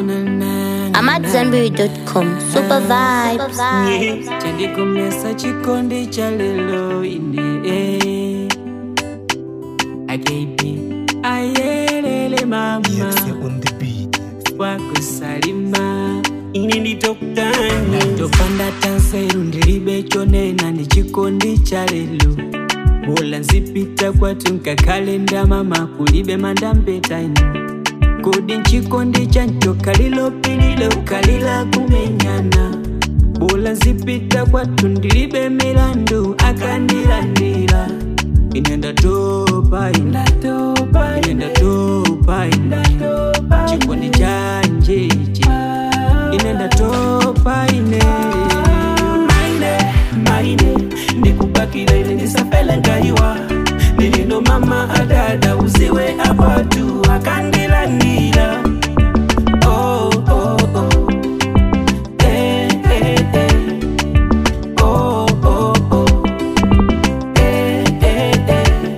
I'm at zenberry.com. Super vibes. chandikomesa chikondi cha lelo ine eh. akeipi ayelele mama on the beat. wakusalima ini nditokutani ndopanda tanseru ndilibe chonena ndi chikondi cha lelo bola nzipita kwatu nkakhalenda mama kulibe mandampeta ino kodi nchikondi chancho kalilopilile ukalila kumenyana bola nzipita kwatu ndilibe milandu akandilandira ine ndatopa ine ine ndatopa ine chikondi chanje ichi ine ndatopa ine maine maine ndikupakira ine ndisafele ngaiwa nilino mama adada uziwe apatu akandilandira oh, oh, oh. Eh, eh, eh. Oh, oh, oh. Eh, eh, eh.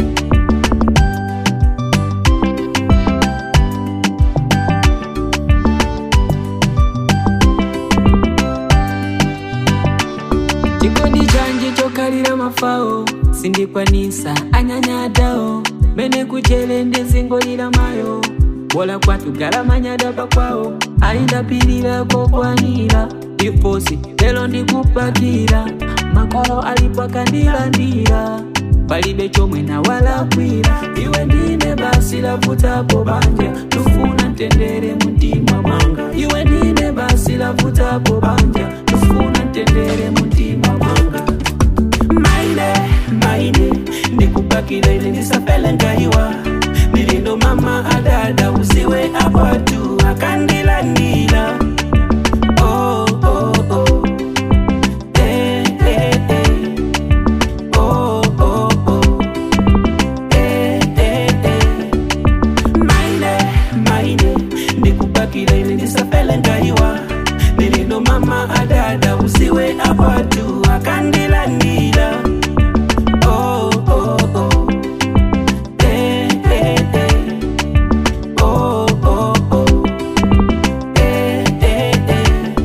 chikondi chanje chokalira mafao sindikwanisa anyanyadawo mene kuchele ndezingolira mayo bola kwatu galamanyadapa kwawo aindapilira kokwanira ifosi lelo ndikupakira makolo alipwakandilandira palibe chomwe nawalakwira iwe ndine basi lavutapo banja tufuna ntendere mumtima mwanga iwe ndine basi lavutapo banja tufuna ntendere mumtima mwanga maine maine ndikupakira ine ndisafele ngaiwa nilindo mama adada usiwe apatu akandilandira oh, oh, oh. Eh, eh, eh. Oh, oh, oh. Eh, eh, eh. maine maine ndikupakira ine ndisafele ngaiwa nilindo mama adada usiwe apatu akandilandira oh, oh, oh. Eh, eh, eh. Oh, oh, oh. Eh, eh, eh.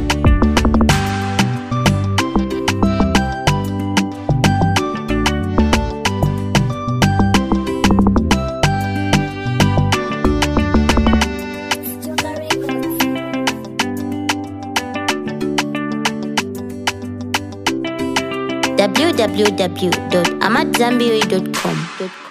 www.amatzambiri.com.